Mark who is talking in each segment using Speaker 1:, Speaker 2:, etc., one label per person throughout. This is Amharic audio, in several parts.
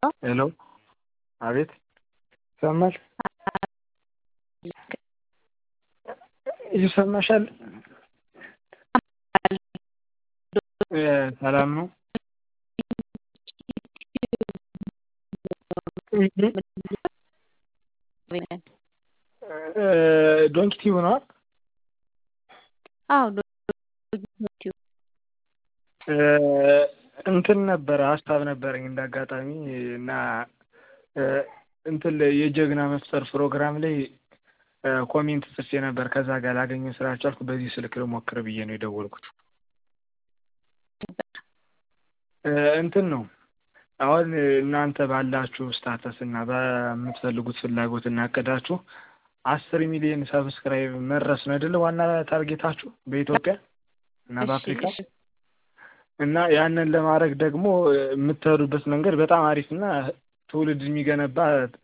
Speaker 1: ሄሎ አቤት ይሰማል ይሰማሻል ሰላም ነው ዶንኪ ቲዩብ ነው
Speaker 2: አዎ
Speaker 1: እንትን ነበረ ሀሳብ ነበረኝ እንደ አጋጣሚ እና እንትን የጀግና መፍጠር ፕሮግራም ላይ ኮሜንት ጽፌ ነበር ከዛ ጋር ላገኘው ስላልቻልኩ በዚህ ስልክ ልሞክር ብዬ ነው የደወልኩት እንትን ነው አሁን እናንተ ባላችሁ ስታተስ እና በምትፈልጉት ፍላጎት እና እቅዳችሁ አስር ሚሊዮን ሰብስክራይብ መድረስ ነው አይደለ ዋና ታርጌታችሁ በኢትዮጵያ እና በአፍሪካ እና ያንን ለማድረግ ደግሞ የምትሄዱበት መንገድ በጣም አሪፍ እና ትውልድ የሚገነባ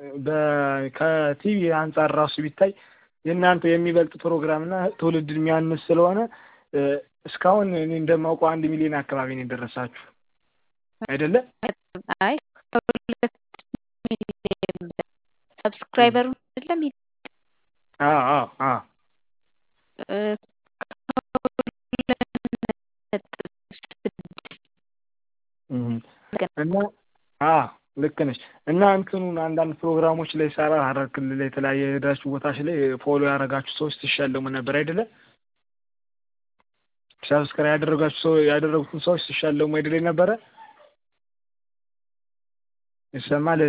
Speaker 1: ከቲቪ አንጻር ራሱ ቢታይ የእናንተ የሚበልጥ ፕሮግራም እና ትውልድ የሚያንስ ስለሆነ እስካሁን እኔ እንደማውቀው አንድ ሚሊዮን አካባቢ ነው የደረሳችሁ አይደለ?
Speaker 2: አይ ከሁለት ሚሊዮን ሰብስክራይበር አይደለም
Speaker 1: አዎ አዎ አዎ እና አዎ ልክ ነች እና እንትኑን አንዳንድ ፕሮግራሞች ላይ ሰራ ሀረር ክልል ላይ የተለያየ የሄዳችሁ ቦታች ላይ ፎሎ ያደረጋችሁ ሰዎች ሲሸለሙ ነበር አይደለ? ሰብስክራይብ ያደረጋችሁ ሰው ያደረጉትን ሰዎች ሲሸለሙ አይደለ ነበረ? ይሰማል